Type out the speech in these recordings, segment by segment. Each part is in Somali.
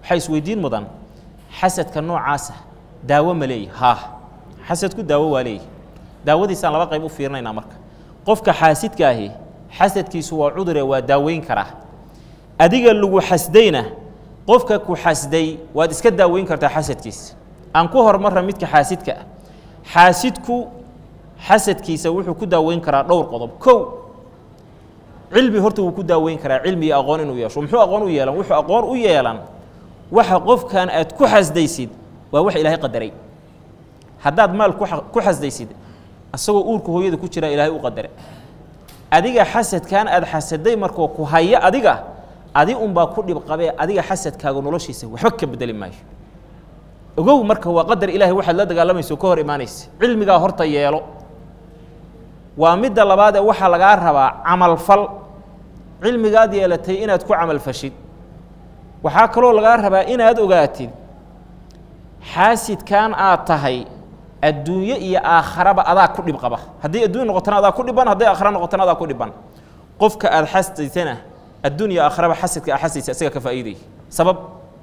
waxaa isweydiin mudan xasadka noocaasa daawo ma leeyahy haa xasadku daawo waa leeyahy daawadiisaan laba qayb u fiirinaynaa marka qofka xaasidka ahi xasadkiisu waa cudure waa daaweyn karaa adiga lagu xasdayna qofka ku xasday waad iska daaweyn kartaa xasadkiisa aan ku hormarra midka xaasidka ah xaasidku xasadkiisa wuxuu ku daaweyn karaa dhowr qodob kow cilmi horta wuu ku daaweyn karaa cilmi iyo aqoon inuu yeesho muxuu aqoon u yeelan wuxuu aqoon u yeelan waxa qofkan aad ku xasdaysid waa wax ilaahay qadaray haddaad maal ku xasdaysid asagoo uurka hooyada ku jira ilaahay u qadare adiga xasadkan aad xasaday markoo ku haya adiga adi unbaa ku dhib qabee adiga xasadkaaga noloshiisa waxba ka bedeli maayo ogow marka waa qadar ilaahay waxaad la dagaalamayso ka hor imaanaysa cilmigaa horta yeelo waa midda labaad ee waxaa lagaa rabaa camalfal cilmigaad yeelatay inaad ku camalfashid waxaa kaloo lagaa rabaa inaad ogaatid xaasidkan aad tahay adduunye iyo aakharaba adaa ku dhib qaba haddii adduunya noqotana adaa ku dhiban hadday aakhara noqotana adaa ku dhiban qofka aad xasdaysana adduunya aakharaba xasadka aa xasdaysa isaga ka faa'iidaya sabab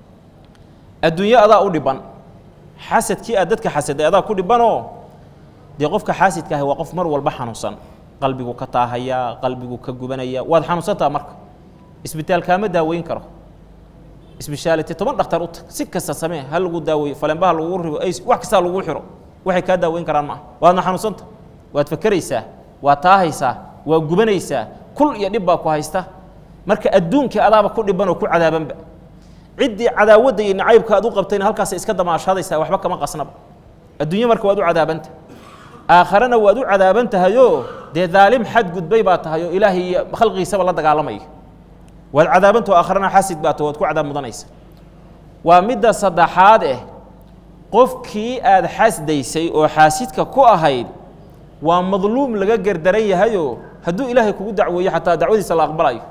adduunye adaa u dhiban xasadkii aad dadka xasaday adaa ku dhibanoo dee qofka xaasidka ahi waa qof mar walba xanuunsan qalbigu ka taahaya qalbigu ka gubanaya waad xanuunsantaa marka isbitaal kaama daaweyn karo isbishaalite toban dhakhtar u tag si kasta samee ha lagu daaweeyo falembaha lagu ribo ay wax kastaa lagu xiro waxay kaa daaweyn karaan maaha waadna xanuunsanta waad fakeraysaa waad taahaysaa waa gubanaysaa kul iyo dhib baa ku haysta marka adduunkii adaaba ku dhiban oo ku cadaabanba ciddii cadaawadda iyo nacaybka aad u qabtayna halkaas iska damaashadaysaa waxba kama qasnaba adduunye marka waad u cadaabanta aakharena waad u cadaaban tahayoo dee daalim xadgudbay baa tahay oo ilaahay iyo khalqigiisaba la dagaalamaya waad cadaabantao aakharena xasid baa tahay waad ku cadaab mudanaysa waa midda saddexaad eh qofkii aad xasdaysay oo xaasidka ku ahayd waa madluum laga gerdaran yahayoo hadduu ilaahay kugu dacweeyo xataa dacwadiisa la aqbalayo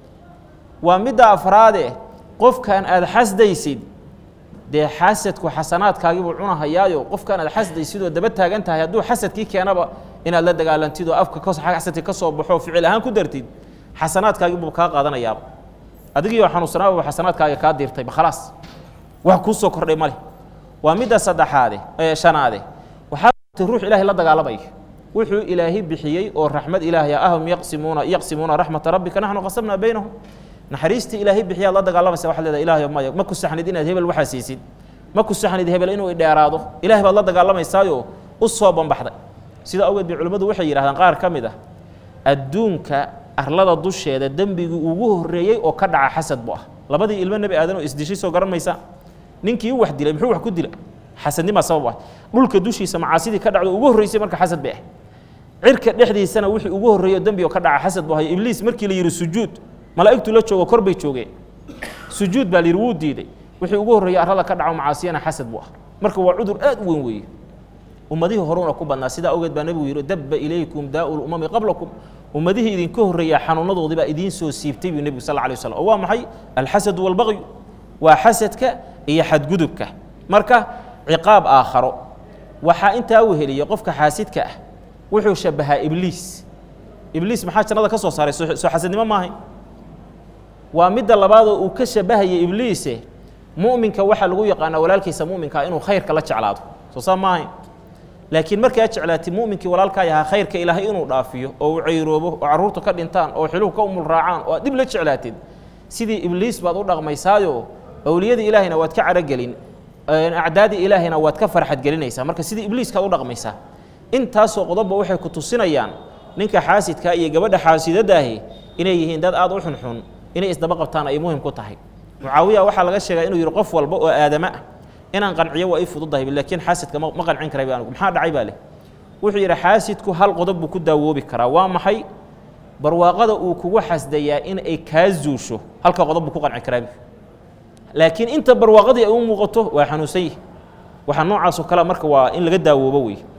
waa midda afraade qofkan aad xasdaysid dee xasadku xasanaadkaagiibuu cunahayaayo qofkan aad xasdaysid oo daba taagan tahay hadduu xasadkii keenaba inaad la dagaalantid oo afka xasadka ka soo baxo ficil ahaan ku dartid xasanaadkaagiibuu kaa qaadanayaaba adigiioo xanuunsanaababa xasanaadkaaga kaa diirtayba khalaas wax kuu soo kordhay ma leh waa midda saddexaade ee shanaade waxaa ruux ilaahay la dagaalamaya wuxuu ilaahi bixiyey oo raxmad ilaahay ahum yaqsimuuna yaqsimuuna raxmata rabbika naxnu qasamnaa baynahum naxariistii ilaahay bixiyaad la dagaalamaysa waxaad leedahay ilaahay maya ma ku saxnid inaad hebel waxaa siisid ma ku saxnid hebel inuu idheeraado ilahay baad la dagaalamaysaayo u soo bambaxday sida awgeed bay culimmadu waxay yidhahdaan qaar ka mid ah adduunka arlada dusheeda dembigii ugu horreeyey oo ka dhaca xasad bu ah labadii ilmo nebi aadan oo isdishay soo garan maysa ninkii u wax dilay muxuu wax ku dila xasadnimaa sabab ah dhulka dushiisa macaasidii ka dhacdo ugu horreysay marka xasad bay ah cirka dhexdiisana wixii ugu horreeyo dembi oo ka dhaca xasad bu ahay ibliis markii la yidhi sujuud malaa'igtu la joogo kor bay joogeen sujuud baa la yidhi wuu diiday wixii ugu horreeyey arlada ka dhaco macaasiyana xasad buu ah marka waa cudur aad u weyn weeye ummadihii horuuna ku badnaa sidaa awgeed baa nebigu yidhi dabba ilaykum daa'u lumami qablakum ummadihii idinka horreeya xanuunadoodii baa idiin soo siibtay buu nebigu sal alay waslam oo waa maxay alxasadu walbaqyu waa xasadka iyo xadgudubka marka ciqaab aakharo waxaa intaa weheliya qofka xaasidka ah wuxuu shabahaa ibliis ibliis maxaa jannada ka soo saaray soo xasadnimo maahay waa midda labaadoo uu ka shabahaya ibliise mu'minka waxaa lagu yaqaanaa walaalkiisa mu'minkaa inuu khayrka la jeclaado soo saa maahayn laakiin markaa jeclaatid mu'minkii walaalkaa yahaa khayrka ilaahay inuu dhaafiyo oo uu cayroobo oo carruurta ka dhintaan oo xiluhu ka umul raacaan oo aad dhib la jeclaatid sidii ibliis baad u dhaqmaysaayo awliyadii ilaahayna waad ka caragelin acdaadii ilaahayna waad ka farxadgelinaysaa marka sidii ibliiskaad u dhaqmaysaa intaasoo qodobba waxay ku tusinayaan ninka xaasidkaa iyo gabadha xaasidadaahi inay yihiin dad aad u xunxun inay isdaba qabtaan ay muhim ku tahay mucaawiya waxaa laga sheegaa inuu yidhi qof walba oo aadama ah inaan qanciyo waa ii fududahay laakiin xaasidka ma qancin karay anigu maxaa dhacay baa leh wuxuu yidhi xaasidku hal qodob buu ku daawoobi karaa waa maxay barwaaqada uu kugu xasdayaa in ay kaa zuusho halka qodob buu ku qanci karaa laakiin inta barwaaqadii ay u muuqato waa xanuunsan yihi waxaa noocaasoo kale marka waa in laga daawoobo wey